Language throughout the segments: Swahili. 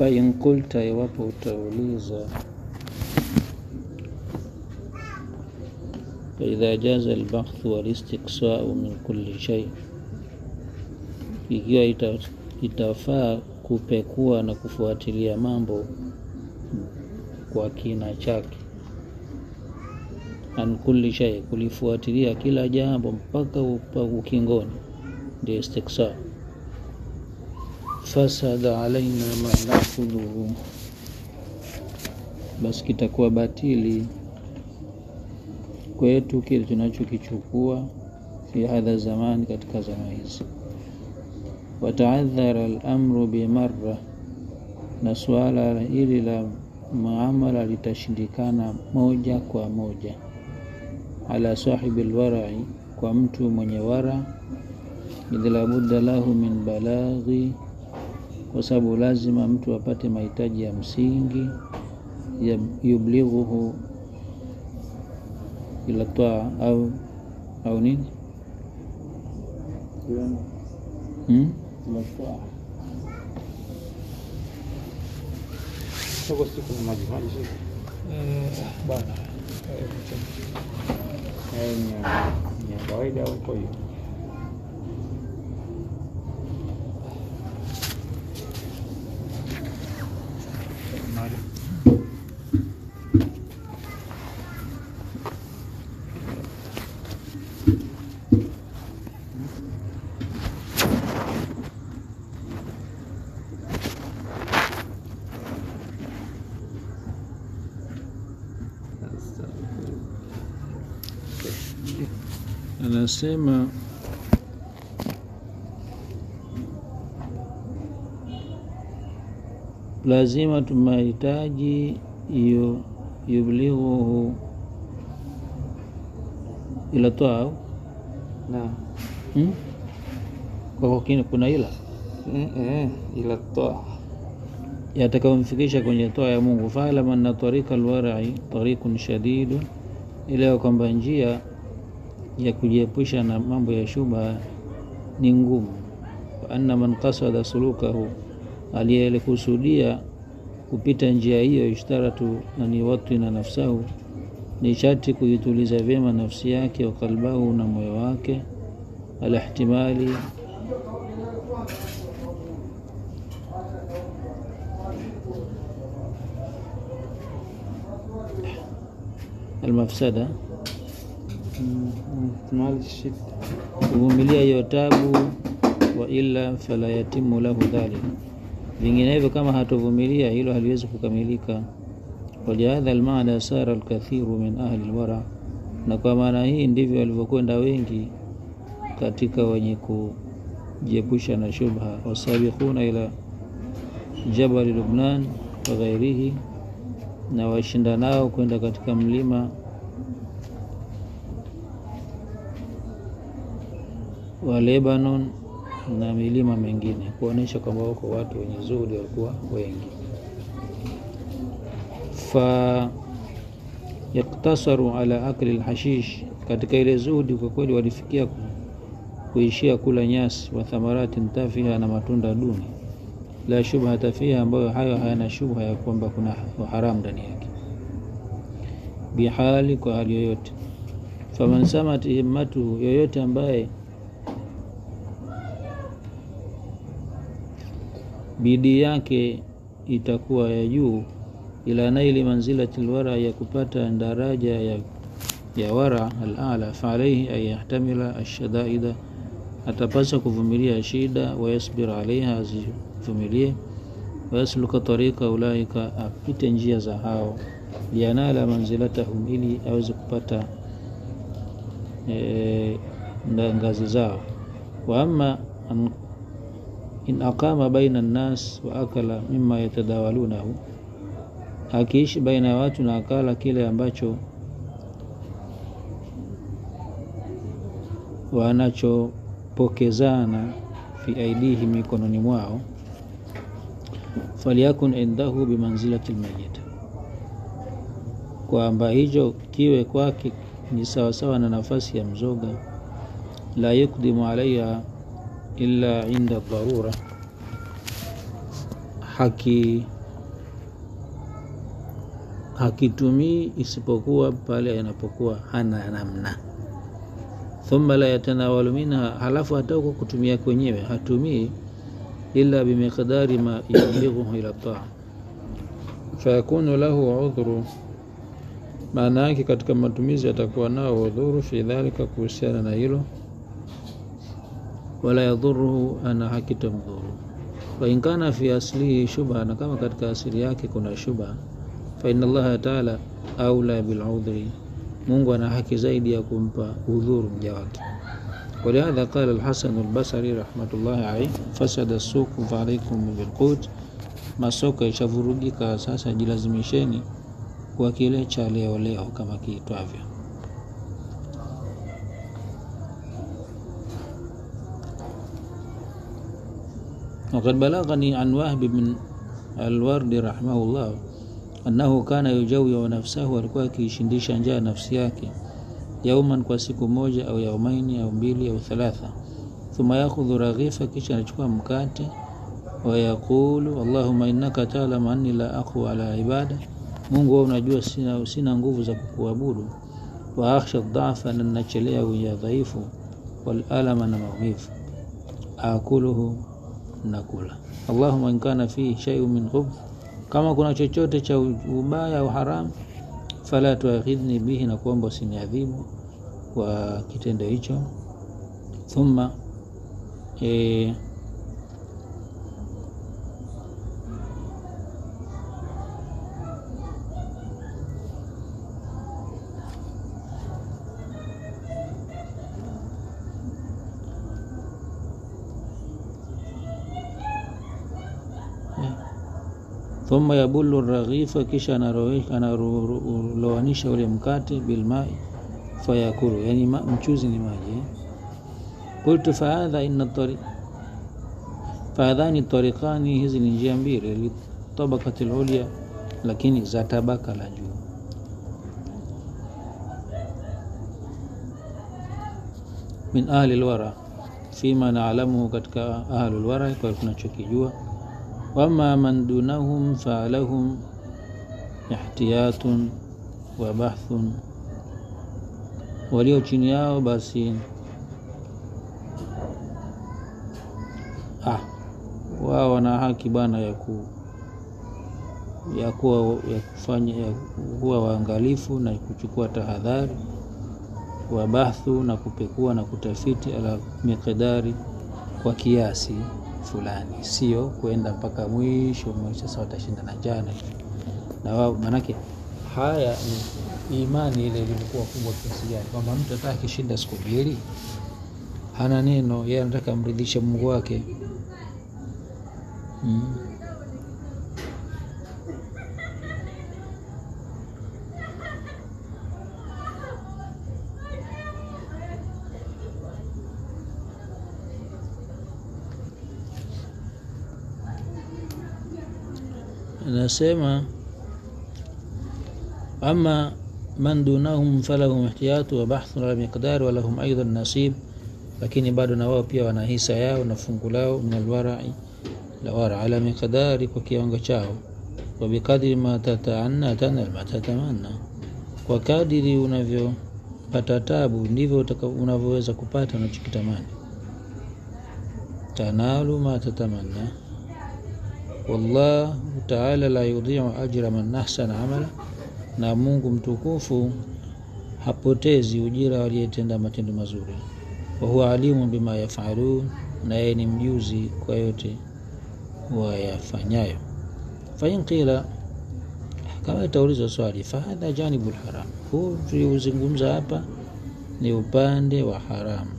fain qulta, iwapo utauliza faidha jaza albahthu walistiqsau min kulli shay, ikiwa ita, itafaa kupekua na kufuatilia mambo kwa kina chake, an kulli shay, kulifuatilia kila jambo mpaka ukingoni, ndio istiqsa. Fasada alaina ma nakhudhuhu, basi kitakuwa batili kwetu kile tunachokichukua fi hadha zamani, katika zama hizi. Wataadhara al-amru bimarra, na suala hili la muamala litashindikana moja kwa moja. Ala sahibi lwarai, kwa mtu mwenye wara. Idh la budda lahu min balaghi, kwa sababu lazima mtu apate mahitaji ya msingi yublighuhu ila taa au au nini hmm? bwana ni ya kawaida huko hiyo Anasema lazima tumahitaji hiyo yublighuhu ila taa na hmm? kwa kina kuna ila ila taa yatakayomfikisha kwenye toa ya Mungu. Faalam anna tarika alwarai tarikun shadidu, ile kwamba njia ya kujiepusha na mambo ya shubha ni ngumu. Wa anna man qasada sulukahu, aliyekusudia kupita njia hiyo, ishtaratu an yuwatina nafsahu, ni sharti kuituliza vyema nafsi yake, wa kalbahu, na moyo wake, ala ihtimali almafsada mali shida kuvumilia hiyo tabu, wa illa fala yatimu lahu dhalik, vinginevyo kama hatovumilia hilo haliwezi kukamilika. Walihadha almaana sara alkathiru min ahli alwara, na kwa maana hii ndivyo walivyokwenda wengi katika wenye kujiepusha na shubha, wasabiquna ila jabali Lubnan wa ghairihi, na washindanao kwenda katika mlima wa Lebanon na milima mengine, kuonesha kwamba wako watu wenye zuhudi walikuwa wengi. Fa yaktasaru ala akli lhashish, katika ile zuhudi kwa kweli walifikia kuishia kula nyasi, wa thamaratin tafiha, na matunda duni, la shubhata fiha, ambayo hayo hayana shubha ya kwamba kuna haramu ndani yake, bihali, kwa hali yoyote. Faman samat himmatuhu, yoyote ambaye bidii yake itakuwa ya juu, ila naili manzilati lwara, ya kupata daraja ya, ya wara alala, fa alaihi an yahtamila ashadaida, atapasa kuvumilia shida, wayasbir alaiha, azivumilie, wayasluka tarika ulaika, apite njia za hao, lianala manzilatahum, ili aweze kupata e, ngazi zao. Wa amma in aqama baina nnas wa akala mima yatadawalunahu, akiishi baina ya watu na akala kile ambacho wanachopokezana fi aidihi, mikononi mwao, falyakun indahu bimanzilati lmayit, kwamba hicho kiwe kwake ni sawasawa na nafasi ya mzoga, la yukdimu alaiha illa inda dharura, haki hakitumii isipokuwa pale yanapokuwa hana namna thumma la yatanawalu minha halafu hata huko kutumia kwenyewe hatumii illa bimiqdari ma yulighuhu ila taa fayakunu lahu udhuru maana yake katika matumizi atakuwa nao udhuru fi dhalika kuhusiana na hilo wala yadhuruhu ana hakitamdhuru wain kana fi aslihi shubha na kama katika asili yake kuna shubha faina allaha taala aula biludhri mungu ana haki zaidi ya kumpa udhuru mja wake ولهذا قال الحسن البصري رحمة الله عليه فسد السوق فعليكم بالقوت masoko ishavurugika sasa jilazimisheni kwa kile cha leo leo kama kiitwavyo وقد بلغني عن وهب بن الورد رحمه الله أنه كان يجوع نفسه alikuwa akiishindisha njaa nafsi yake yauman kwa siku moja au yaumaini au mbili au thalatha thumma yakhudhu raghifa kisha anachukua mkate wayaqulu allahuma innaka taalamu anni la aqwa ala ibada mungu wewe unajua sina, sina nguvu za kukuabudu wa akhsha dhafa na nachelea ya dhaifu walalama na maumivu akuluhu nakula allahuma in kana fihi shay'un min khubth kama kuna chochote cha ubaya au haramu fala tuakhidhni bihi na kuomba usiniadhibu kwa kitendo hicho thumma e, thumma yabulu raghifa kisha analowanisha ule mkate bilmai fayakulu yani ma, mchuzi ni maji eh? qultu fahadha inna tari fahadhani tariqani hizi ni njia mbili litabakati lulya lakini za tabaka la juu min ahli lwara fima naalamuhu katika ahli lwara kwa tunachokijua wama man dunahum falahum ihtiyatun wa bahthun, walio chini yao basi ah, wao wana haki bwana ya ku ya kuwa ya kufanya ya kuwa waangalifu na kuchukua tahadhari wa bahthu na kupekua na kutafiti ala miqdari kwa kiasi fulani, sio kwenda mpaka mwisho mwisho, sasa watashinda na jana na wao. Manake haya ni imani ile ilivyokuwa kubwa kiasi gani, kwamba mtu hata akishinda siku mbili hana neno, yeye anataka amridhishe Mungu wake mm. Anasema ama man dunahum falahum ihtiyatu wa bahthu ala miqdar wa lahum aidan nasib, lakini bado na wao pia wana hisa yao na fungu lao min alwarai la wara ala miqdari, kwa kiwango chao, wa bikadri ma tataanna tanal ma tatamanna, kwa kadiri unavyopata tabu ndivyo unavyoweza kupata unachokitamani. tanalu ma tatamanna wallahu taala la yudhiu ajra man ahsana amala, na Mungu mtukufu hapotezi ujira waliyetenda matendo mazuri. Wa huwa alimu bima yafalun, na yeye ni mjuzi kwa yote wayafanyayo. Fain qila, kama itaulizwa swali, fahadha janibu lharam, huu tuliuzungumza hapa ni upande wa haramu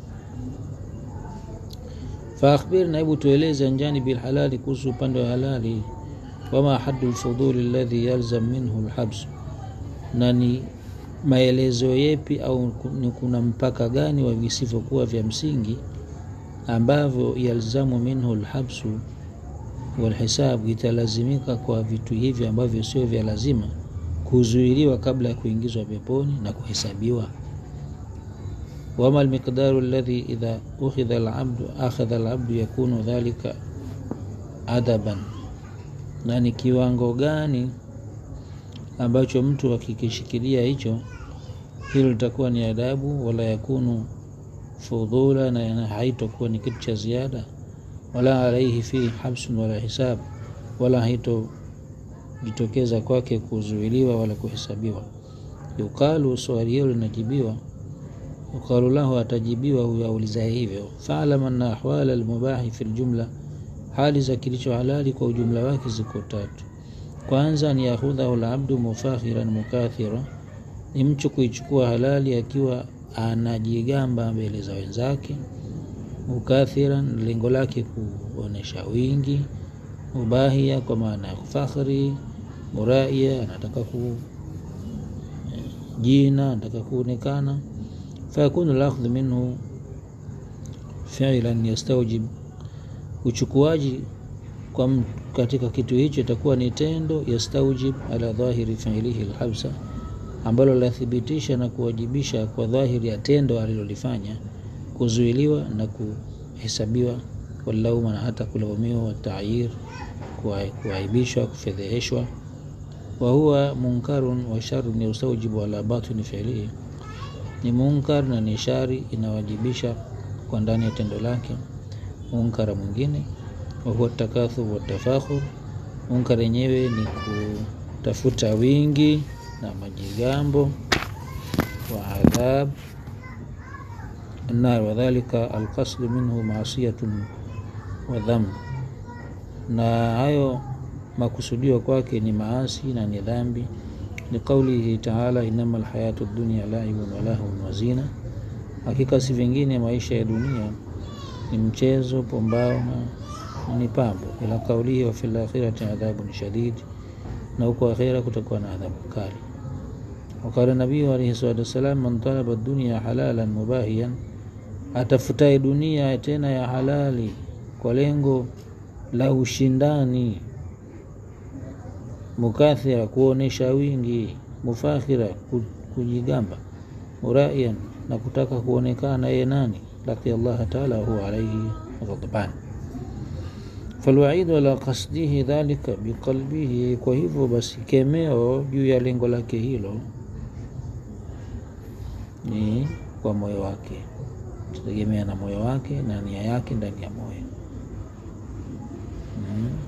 faakhbirna, hebu tueleze anjanibi lhalali, kuhusu upande wa halali. Wama hadu lfuduli alladhi yalzam minhu lhabsu, na ni maelezo yepi au ni kuna mpaka gani wa visivyokuwa vya msingi ambavyo yalzamu minhu lhabsu walhisabu, italazimika kwa vitu hivi ambavyo sio vya lazima kuzuiliwa kabla ya kuingizwa peponi na kuhesabiwa wama almiqdaru alladhi idha ukhidha alabdu akhadha alabdu yakunu dhalika adaban na ni kiwango gani ambacho mtu akikishikilia hicho hilo litakuwa ni adabu wala yakunu fudhula na haitokuwa ni kitu cha ziada wala alaihi fihi habsun wala hisab wala haitojitokeza kwake kuzuiliwa wala kuhesabiwa yuqalu swali hilo linajibiwa yuqalu lahu atajibiwa huyo aulizaye hivyo faalam anna ahwala almubahi fi ljumla hali za kilicho halali kwa ujumla wake ziko tatu kwanza ni yahudhahu labdu mufakhiran mukathira ni mtu kuichukua halali akiwa anajigamba mbele za wenzake mukathiran lengo lake kuonesha wingi mubahia kwa maana ya fakhri muraia anataka ku jina anataka kuonekana fayakunu lakhdhu minhu filan yastaujib uchukuaji kwa katika kitu hicho itakuwa ni tendo yastaujib ala dhahiri fiilihi lhabsa ambalo lathibitisha na kuwajibisha kwa dhahiri ya tendo alilolifanya kuzuiliwa na kuhesabiwa walauma na hata kulaumiwa watayir kuaibishwa kufedheheshwa wahuwa munkarun wa sharun yastaujibu ala batini fiilihi ni munkar na ni shari inawajibisha kwa ndani ya tendo lake munkara mwingine wahuwa takathur watafakhur munkar yenyewe ni kutafuta wingi na majigambo wa adhab النار وذلك القصد منه معصية وذنب na hayo makusudio kwake ni maasi na ni dhambi liqaulihi taala inama lhayatu dunia laibun walahun wazina hakika si vingine maisha ya dunia ni mchezo pombao na ni pambo ila kaulihi wa fi lakhirati adhabun shadid na huko akhira kutakuwa na adhabu kali wakala nabii alaihi salatu wassalam man talaba dunia halalan mubahiyan atafutaye dunia tena ya halali kwa lengo la ushindani mukathira kuonesha wingi mufakhira kujigamba muraian na kutaka kuonekana yeye nani laki Allah taala huwa alaihi ghadban falwaidu ala qasdihi dhalika biqalbihi kwa hivyo basi kemeo juu ya lengo lake hilo ni kwa moyo wake tutegemea na moyo wake na nia yake ndani ya moyo mm.